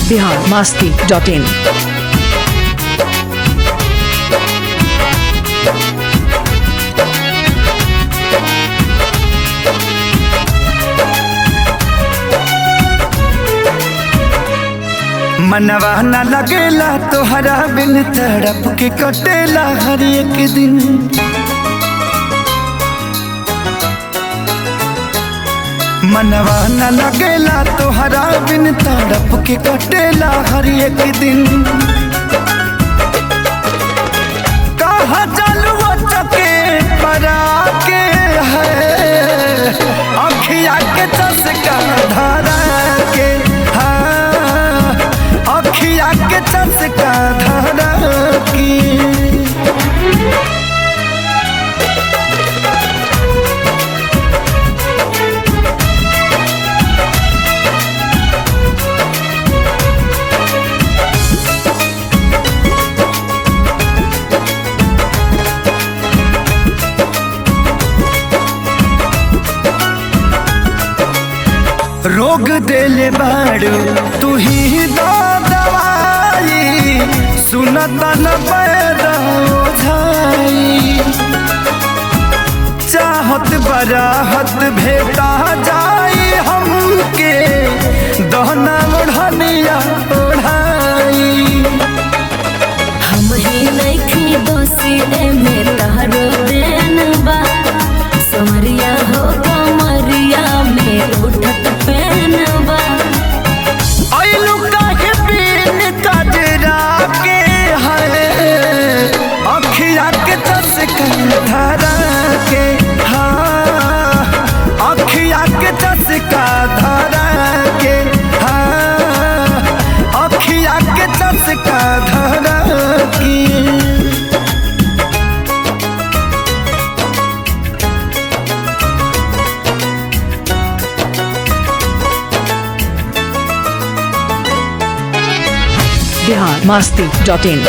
Bihar Masti dot in मनवा न लगेला तोहरा बिन तड़प के कटेला हर एक दिन मनवा न लगेला तोहरा बिन तड़प के कटेला हर एक दिन कहा चलू चके परा के है अखिया के चसका धरा के हाँ अखिया के चसका धरा की रोग देले बाड़ू तू ही दो दवाई सुनत न पैदा ओझाई चाहत बराहत भेटा जाई हमके दहना ओढ़निया ओढ़ाई हम ही नइखी दोषी एमे तहरो देन बा समरिया हो कमरिया में उठत पेन बा आइलू काहे बिन कजरा के है अखिया के चसका धरा के हाँ अखिया के चसका धरा के हाँ अखिया के चसका धरा की बिहार मास्ती डॉट इन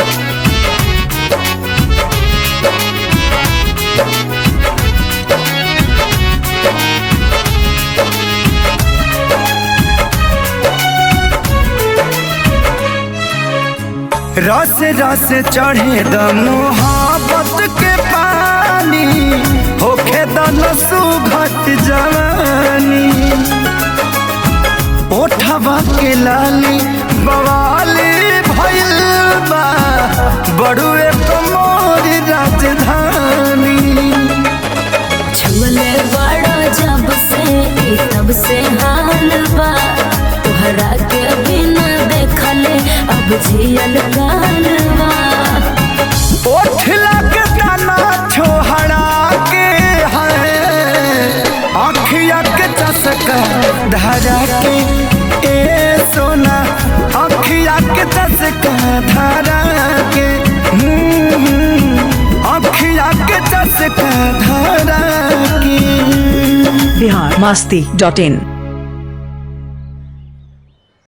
रस रस चढ़े द मोहब्बत के पानी होखे द नसु घट जवानी ओठवा के लाली बवाली भइल बा बड़ुए कमोरी राजधानी छुअले बड़ा जब से ई तब से हाल बा तोहरा के बिना देखले अब जियल काल बा ओठ लग तना छोहरा के है अखिया के चसका धरा के ए सोना अखिया के चसका धरा के हम्म, अखिया के चसका धरा के बिहार मास्ती डॉट इन